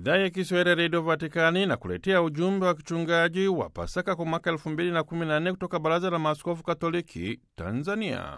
idhaa ya Kiswahili ya redio Vatikani na kuletea ujumbe wa kichungaji wa Pasaka kwa mwaka elfu mbili na kumi na nne kutoka Baraza la Maaskofu Katoliki Tanzania.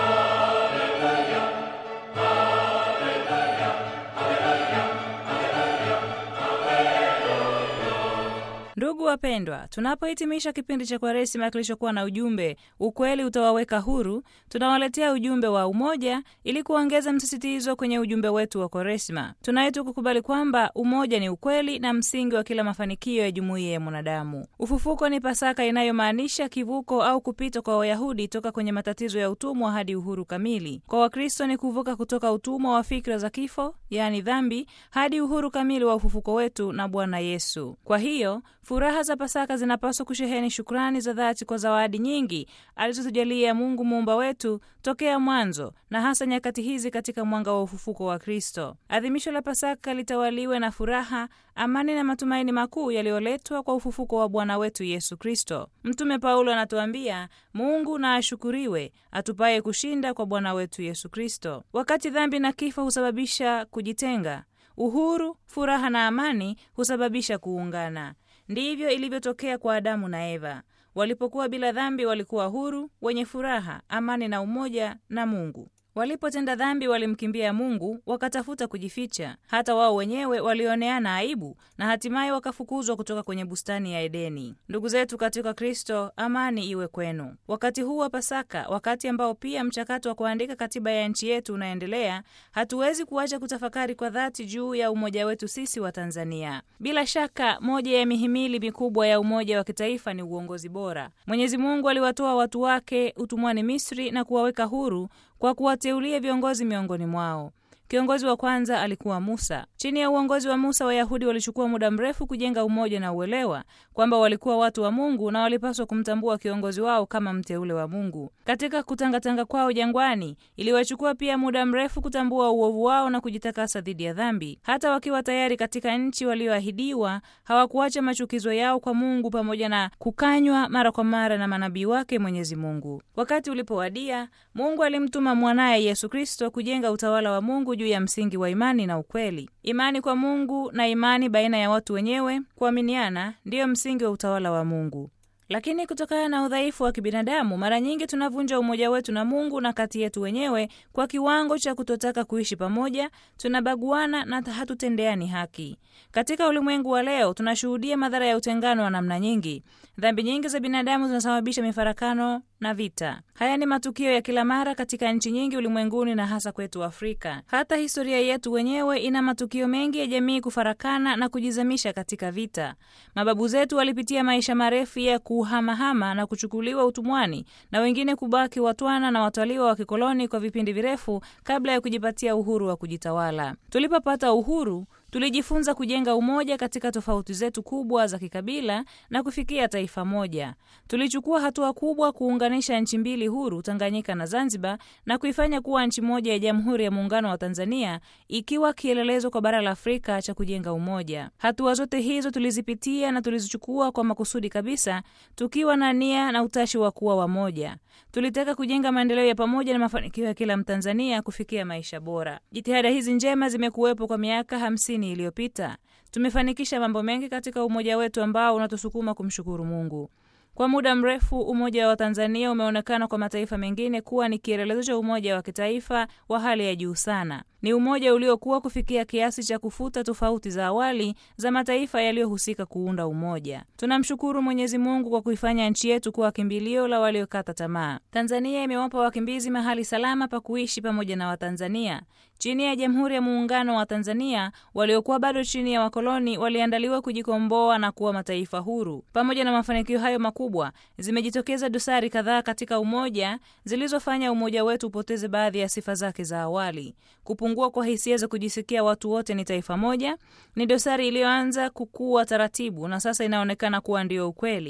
Ndugu wapendwa, tunapohitimisha kipindi cha Kwaresima kilichokuwa na ujumbe ukweli utawaweka huru, tunawaletea ujumbe wa umoja ili kuongeza msisitizo kwenye ujumbe wetu wa Kwaresima. Tunaitwa kukubali kwamba umoja ni ukweli na msingi wa kila mafanikio ya jumuiya ya mwanadamu. Ufufuko ni Pasaka inayomaanisha kivuko au kupita kwa Wayahudi toka kwenye matatizo ya utumwa hadi uhuru kamili. Kwa Wakristo ni kuvuka kutoka utumwa wa fikra za kifo, yaani dhambi, hadi uhuru kamili wa ufufuko wetu na Bwana Yesu. Kwa hiyo furaha za Pasaka zinapaswa kusheheni shukrani za dhati kwa zawadi nyingi alizotujalia Mungu muumba wetu tokea mwanzo, na hasa nyakati hizi katika mwanga wa ufufuko wa Kristo. Adhimisho la Pasaka litawaliwe na furaha, amani na matumaini makuu yaliyoletwa kwa ufufuko wa Bwana wetu Yesu Kristo. Mtume Paulo anatuambia, Mungu na ashukuriwe atupaye kushinda kwa Bwana wetu Yesu Kristo. Wakati dhambi na kifo husababisha kujitenga, uhuru, furaha na amani husababisha kuungana. Ndivyo ilivyotokea kwa Adamu na Eva. Walipokuwa bila dhambi, walikuwa huru, wenye furaha, amani na umoja na Mungu. Walipotenda dhambi, walimkimbia Mungu, wakatafuta kujificha. Hata wao wenyewe walioneana aibu na hatimaye wakafukuzwa kutoka kwenye bustani ya Edeni. Ndugu zetu katika Kristo, amani iwe kwenu. Wakati huu wa Pasaka, wakati ambao pia mchakato wa kuandika katiba ya nchi yetu unaendelea, hatuwezi kuacha kutafakari kwa dhati juu ya umoja wetu sisi wa Tanzania. Bila shaka, moja ya mihimili mikubwa ya umoja wa kitaifa ni uongozi bora. Mwenyezi Mungu aliwatoa watu wake utumwani Misri na kuwaweka huru kwa kuwateulia viongozi miongoni mwao. Kiongozi wa kwanza alikuwa Musa. Chini ya uongozi wa Musa, Wayahudi walichukua muda mrefu kujenga umoja na uelewa kwamba walikuwa watu wa Mungu na walipaswa kumtambua kiongozi wao kama mteule wa Mungu. Katika kutangatanga kwao jangwani, iliwachukua pia muda mrefu kutambua uovu wao na kujitakasa dhidi ya dhambi. Hata wakiwa tayari katika nchi walioahidiwa, hawakuacha machukizo yao kwa Mungu, pamoja na kukanywa mara kwa mara na manabii wake Mwenyezi Mungu. Wakati ulipowadia, Mungu alimtuma mwanaye Yesu Kristo kujenga utawala wa Mungu juu ya msingi wa imani na ukweli. Imani kwa Mungu na imani baina ya watu wenyewe kuaminiana ndiyo msingi wa utawala wa Mungu. Lakini kutokana na udhaifu wa kibinadamu, mara nyingi tunavunja umoja wetu na Mungu na kati yetu wenyewe kwa kiwango cha kutotaka kuishi pamoja, tunabaguana na hatutendeani haki. Katika ulimwengu wa leo, tunashuhudia madhara ya utengano wa namna nyingi. Dhambi nyingi za binadamu zinasababisha mifarakano na vita. Haya ni matukio ya kila mara katika nchi nyingi ulimwenguni na hasa kwetu Afrika. Hata historia yetu wenyewe ina matukio mengi ya jamii kufarakana na kujizamisha katika vita. Mababu zetu walipitia maisha marefu ya kuhamahama na kuchukuliwa utumwani na wengine kubaki watwana na wataliwa wa kikoloni kwa vipindi virefu kabla ya kujipatia uhuru wa kujitawala. Tulipopata uhuru tulijifunza kujenga umoja katika tofauti zetu kubwa za kikabila na kufikia taifa moja. Tulichukua hatua kubwa kuunganisha nchi mbili huru, Tanganyika na Zanzibar, na kuifanya kuwa nchi moja ya Jamhuri ya Muungano wa Tanzania, ikiwa kielelezo kwa bara la Afrika cha kujenga umoja. Hatua zote hizo tulizipitia na tulizichukua kwa makusudi kabisa, tukiwa na nia na utashi wa kuwa wamoja. Tulitaka kujenga maendeleo ya pamoja na mafanikio ya kila Mtanzania kufikia maisha bora. Jitihada hizi njema zimekuwepo kwa miaka hamsini iliyopita. Tumefanikisha mambo mengi katika umoja wetu ambao unatusukuma kumshukuru Mungu. Kwa muda mrefu umoja wa Tanzania umeonekana kwa mataifa mengine kuwa ni kielelezo cha umoja wa kitaifa wa hali ya juu sana. Ni umoja uliokuwa kufikia kiasi cha kufuta tofauti za awali za mataifa yaliyohusika kuunda umoja. Tunamshukuru Mwenyezi Mungu kwa kuifanya nchi yetu kuwa kimbilio la waliokata tamaa. Tanzania imewapa wakimbizi mahali salama pa kuishi pamoja na Watanzania. Chini ya Jamhuri ya Muungano wa Tanzania, waliokuwa bado chini ya wakoloni waliandaliwa kujikomboa na kuwa mataifa huru. Pamoja na mafanikio hayo makubwa, zimejitokeza dosari kadhaa katika umoja zilizofanya umoja wetu upoteze baadhi ya sifa zake za awali. Kupungua kwa hisia za kujisikia watu wote ni taifa moja ni dosari iliyoanza kukua taratibu na sasa inaonekana kuwa ndiyo ukweli.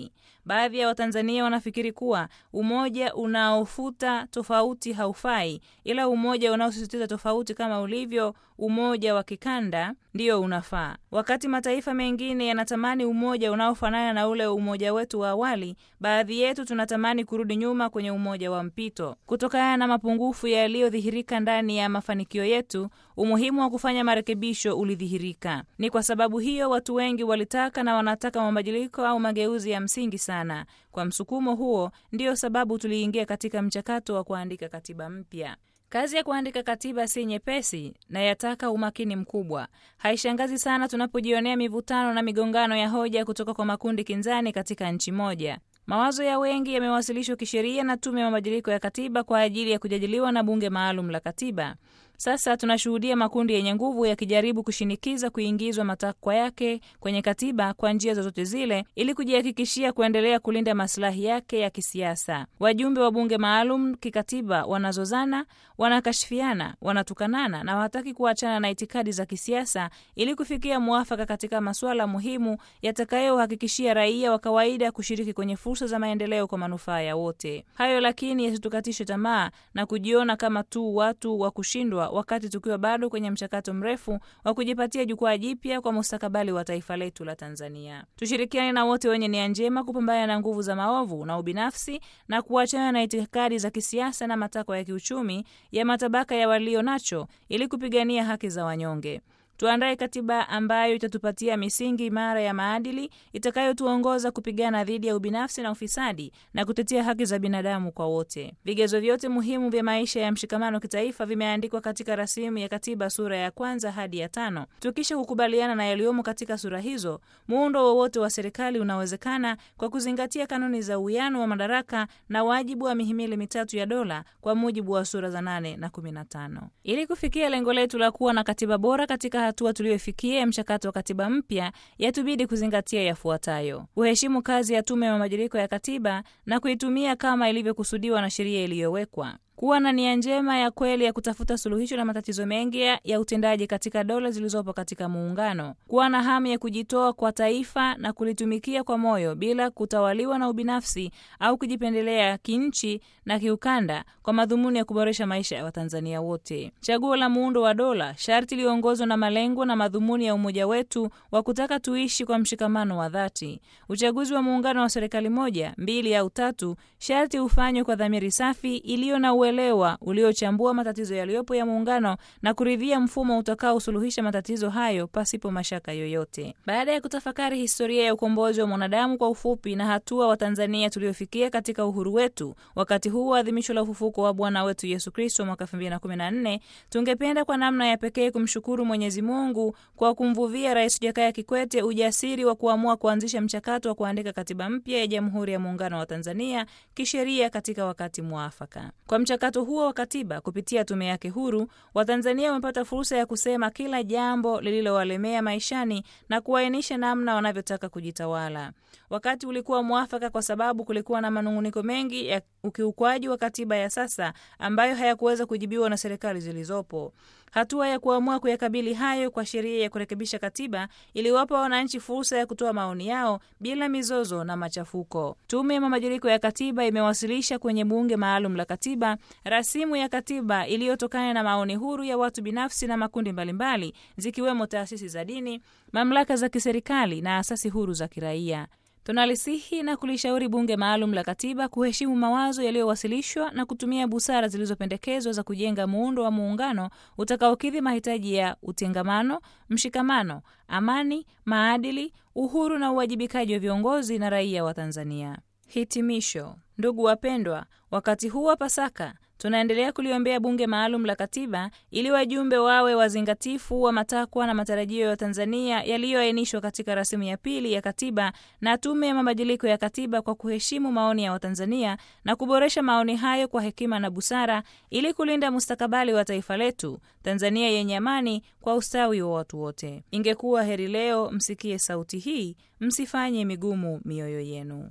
Baadhi ya Watanzania wanafikiri kuwa umoja unaofuta tofauti haufai, ila umoja unaosisitiza tofauti kama ulivyo umoja wa kikanda ndiyo unafaa. Wakati mataifa mengine yanatamani umoja unaofanana na ule umoja wetu wa awali, baadhi yetu tunatamani kurudi nyuma kwenye umoja wa mpito. Kutokana na mapungufu yaliyodhihirika ndani ya mafanikio yetu, umuhimu wa kufanya marekebisho ulidhihirika. Ni kwa sababu hiyo watu wengi walitaka na wanataka mabadiliko au mageuzi ya msingi sana. Kwa msukumo huo, ndiyo sababu tuliingia katika mchakato wa kuandika katiba mpya. Kazi ya kuandika katiba si nyepesi na yataka umakini mkubwa. Haishangazi sana tunapojionea mivutano na migongano ya hoja kutoka kwa makundi kinzani katika nchi moja. Mawazo ya wengi yamewasilishwa kisheria na Tume ya Mabadiliko ya Katiba kwa ajili ya kujadiliwa na Bunge Maalum la Katiba. Sasa tunashuhudia makundi yenye nguvu yakijaribu kushinikiza kuingizwa matakwa yake kwenye katiba kwa njia zozote zile, ili kujihakikishia kuendelea kulinda masilahi yake ya kisiasa. Wajumbe wa bunge maalum kikatiba wanazozana, wanakashifiana, wanatukanana na hawataki kuachana na itikadi za kisiasa ili kufikia mwafaka katika masuala muhimu yatakayohakikishia raia wa kawaida kushiriki kwenye fursa za maendeleo kwa manufaa ya wote. Hayo lakini yasitukatishe tamaa na kujiona kama tu watu wa kushindwa wakati tukiwa bado kwenye mchakato mrefu wa kujipatia jukwaa jipya kwa mustakabali wa taifa letu la Tanzania. Tushirikiane na wote wenye nia njema kupambana na nguvu za maovu na ubinafsi na kuachana na itikadi za kisiasa na matakwa ya kiuchumi ya matabaka ya walio nacho ili kupigania haki za wanyonge. Tuandae katiba ambayo itatupatia misingi imara ya maadili itakayotuongoza kupigana dhidi ya ubinafsi na ufisadi na kutetea haki za binadamu kwa wote. Vigezo vyote muhimu vya maisha ya mshikamano kitaifa vimeandikwa katika rasimu ya katiba sura ya kwanza hadi ya tano. Tukisha kukubaliana na yaliyomo katika sura hizo, muundo wowote wa serikali unawezekana kwa kuzingatia kanuni za uwiano wa madaraka na wajibu wa mihimili mitatu ya dola kwa mujibu wa sura za nane na kumi na tano. Ili kufikia lengo letu la kuwa na katiba bora katika hatua tuliyofikia ya mchakato wa katiba mpya, yatubidi kuzingatia yafuatayo: kuheshimu kazi ya Tume ya Mabadiliko ya Katiba na kuitumia kama ilivyokusudiwa na sheria iliyowekwa kuwa na nia njema ya kweli ya kutafuta suluhisho la matatizo mengi ya utendaji katika dola zilizopo katika muungano, kuwa na hamu ya kujitoa kwa taifa na kulitumikia kwa moyo bila kutawaliwa na ubinafsi au kujipendelea kinchi na kiukanda, kwa madhumuni ya kuboresha maisha ya Watanzania wote. Chaguo la muundo wa dola sharti liongozwe na malengo na madhumuni ya umoja wetu wa kutaka tuishi kwa mshikamano wa dhati. Uchaguzi wa muungano wa serikali moja, mbili au tatu sharti ufanywe kwa dhamiri safi iliyo na uelewa uliochambua matatizo yaliyopo ya muungano na kuridhia mfumo utakaosuluhisha matatizo hayo pasipo mashaka yoyote. Baada ya kutafakari historia ya ukombozi wa mwanadamu kwa ufupi na hatua wa Tanzania tuliofikia katika uhuru wetu wakati huu wa adhimisho la ufufuko wa Bwana wetu Yesu Kristo mwaka 2014, tungependa kwa namna ya pekee kumshukuru Mwenyezi Mungu kwa kumvuvia Rais Jakaya Kikwete ujasiri wa kuamua kuanzisha mchakato wa kuandika katiba mpya ya Jamhuri ya Muungano wa Tanzania kisheria katika wakati mwafaka. Kwa mchakato huo wa katiba kupitia tume yake huru, Watanzania wamepata fursa ya kusema kila jambo lililowalemea maishani na kuainisha namna wanavyotaka kujitawala. Wakati ulikuwa mwafaka kwa sababu kulikuwa na manung'uniko mengi ya ukiukwaji wa katiba ya sasa ambayo hayakuweza kujibiwa na serikali zilizopo. Hatua ya kuamua kuyakabili hayo kwa sheria ya kurekebisha katiba iliwapa wananchi fursa ya kutoa maoni yao bila mizozo na machafuko. Tume ya Mabadiliko ya Katiba imewasilisha kwenye Bunge Maalum la Katiba rasimu ya katiba iliyotokana na maoni huru ya watu binafsi na makundi mbalimbali, zikiwemo taasisi za dini, mamlaka za kiserikali na asasi huru za kiraia. Tunalisihi na kulishauri Bunge Maalum la Katiba kuheshimu mawazo yaliyowasilishwa na kutumia busara zilizopendekezwa za kujenga muundo wa muungano utakaokidhi mahitaji ya utengamano, mshikamano, amani, maadili, uhuru na uwajibikaji wa viongozi na raia wa Tanzania. Hitimisho. Ndugu wapendwa, wakati huu wa Pasaka tunaendelea kuliombea Bunge Maalum la Katiba ili wajumbe wawe wazingatifu wa matakwa na matarajio ya Tanzania yaliyoainishwa katika rasimu ya pili ya katiba na Tume ya Mabadiliko ya Katiba kwa kuheshimu maoni ya Watanzania na kuboresha maoni hayo kwa hekima na busara ili kulinda mustakabali wa taifa letu Tanzania yenye amani kwa ustawi wa watu wote. Ingekuwa heri leo msikie sauti hii, msifanye migumu mioyo yenu.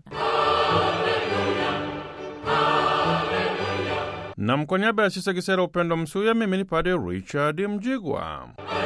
Na kwa niaba ya Sisa Kisera Upendo Msuya, mimi ni Padre Richard Mjigwa.